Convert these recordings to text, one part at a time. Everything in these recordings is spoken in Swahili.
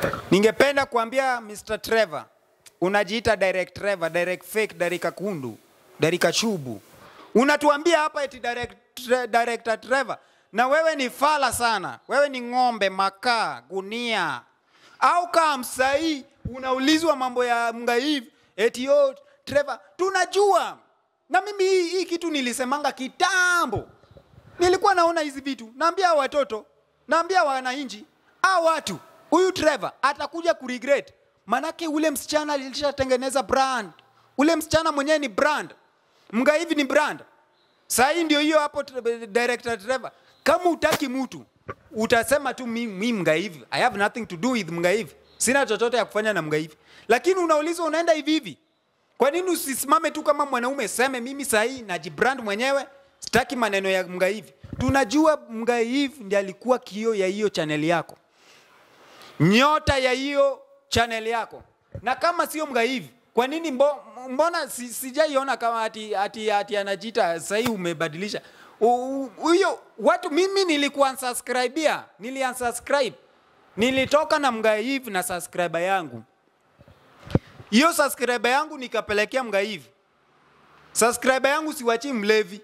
Ningependa kuambia Mr. Trevor, unajiita direct Trevor, direct fake, Darika Kundu, Darika Chubu. Unatuambia hapa eti direct, tre, director Trevor, na wewe ni fala sana, wewe ni ng'ombe, makaa, gunia au kama msahii unaulizwa mambo ya mgaivi eti yo Trevor, tunajua na mimi hii, hii kitu nilisemanga kitambo, nilikuwa naona hizi vitu, naambia watoto, naambia wananchi, a watu, huyu Trevor atakuja kuregret, manake ule msichana alishatengeneza brand, ule msichana mwenyewe ni brand, mgaivi ni brand. Saa hii ndio hiyo hapo, tre- director Trevor, kama utaki mtu utasema tu mi, mi mgaivi, I have nothing to do with mgaivi, sina chochote ya kufanya na mgaivi, lakini unaulizwa unaenda hivi hivi kwa nini usisimame tu kama mwanaume seme mimi sahii najibrand mwenyewe sitaki maneno ya mgaivi tunajua mgaivi ndiye alikuwa kio ya hiyo chaneli yako nyota ya hiyo chaneli yako na kama sio mgaivi kwa nini mbo, mbona si, sijaiona kama ati, ati, ati anajiita sahii umebadilisha U- u- huyo watu mimi nilikuwa unsubscribia nili unsubscribe nilitoka na mgaivi na subscriber yangu hiyo subscriber yangu nikapelekea mgaivi. Subscriber yangu siwachi mlevi,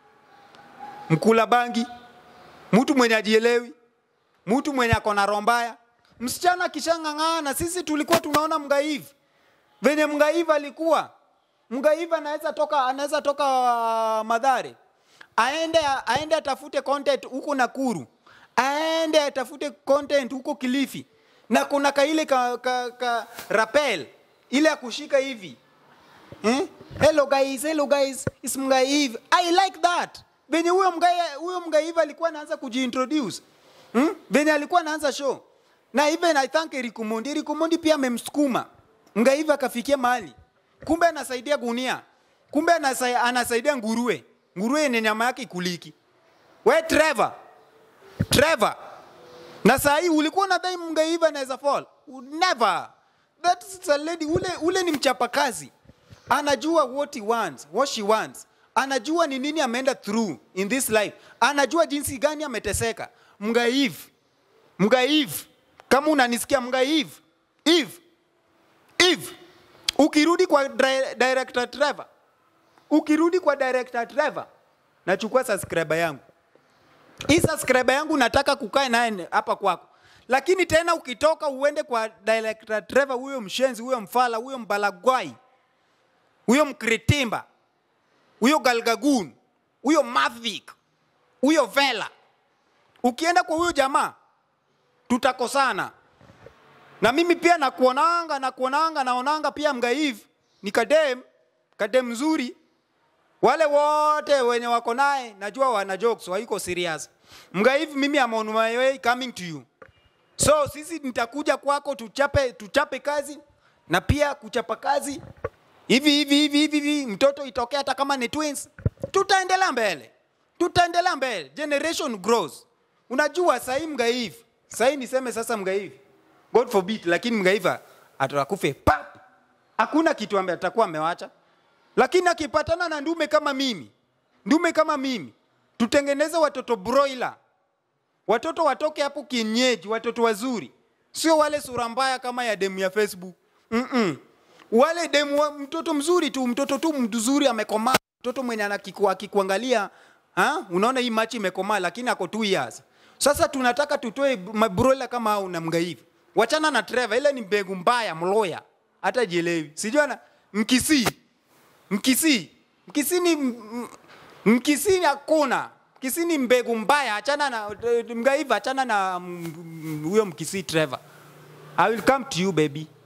mkula bangi, mtu mwenye ajielewi, mtu mwenye ako na roho mbaya. Msichana kishang'ang'ana, sisi tulikuwa tunaona mgaivi venye mgaivi alikuwa mgaivi anaweza toka, anaweza toka uh, Madhare aende, aende atafute content huko Nakuru, aende atafute content huko Kilifi, na kuna kaile ka, ka, ka rappel ile ya kushika hivi eh? Hello guys, hello guys, it's Mgaiv. I like that. Venye huyo mgai huyo Mgaiv alikuwa anaanza kujiintroduce. Hmm? Venye alikuwa anaanza show. Na even I thank Eric Mondi. Eric Mondi pia amemsukuma. Mgaiv akafikia mahali. Kumbe anasaidia gunia. Kumbe anasaidia, anasaidia nguruwe. Nguruwe yenye nyama yake ikuliki. We Trevor. Trevor. Na saa hii ulikuwa unadhani Mgaiv anaweza fall? Never. That's a lady. Ule, ule ni mchapakazi anajua what he wants, what she wants. Anajua ni nini ameenda through in this life. Anajua jinsi gani ameteseka. Mgaiv, Mgaiv, kama unanisikia Mgaiv, Eve, Eve, ukirudi kwa dri- director Trevor, ukirudi kwa director Trevor, nachukua subscriber yangu hii subscriber yangu nataka kukaa naye hapa kwako, lakini tena ukitoka uende kwa director Trevor, huyo mshenzi, huyo mfala, huyo mbalagwai, huyo mkritimba, huyo galgagun, huyo mavik, huyo vela, ukienda kwa huyo jamaa tutakosana. Na mimi pia nakuonanga nakuonanga naonanga pia mgaivu ni kadem kadem mzuri wale wote wenye wako naye najua wana jokes waiko serious mgaivu mimi am on my way coming to you so sisi nitakuja kwako tuchape tuchape kazi na pia kuchapa kazi hivi hivi hivi hivi hivi mtoto itokee hata kama ni twins tutaendelea mbele tutaendelea mbele generation grows unajua sahii mgaivu sahii niseme sasa mgaivu god forbid lakini mgaiva atakufe pap hakuna kitu ambaye atakuwa amewacha lakini akipatana na ndume kama mimi, ndume kama mimi, tutengeneze watoto broiler, watoto watoke hapo kienyeji, watoto wazuri, sio wale sura mbaya kama ya demu ya Facebook. Mm-mm. Wale demu wa, mtoto mzuri tu, mtoto tu mzuri amekomaa, mtoto mwenye anakiku- akikuangalia ha? unaona hii machi imekomaa, lakini ako two years. Sasa tunataka tutoe mabroiler kama hao na mgaivi. Wachana na Trevor, ile ni mbegu mbaya, mloya, hata jielewi. Sijui ana mkisii Mkisii, Mkisii ni m- Mkisii hakuna. Mkisii ni mbegu mbaya, achana na mgaiva, achana na mm, mm, huyo Mkisii Trevor. I will come to you baby.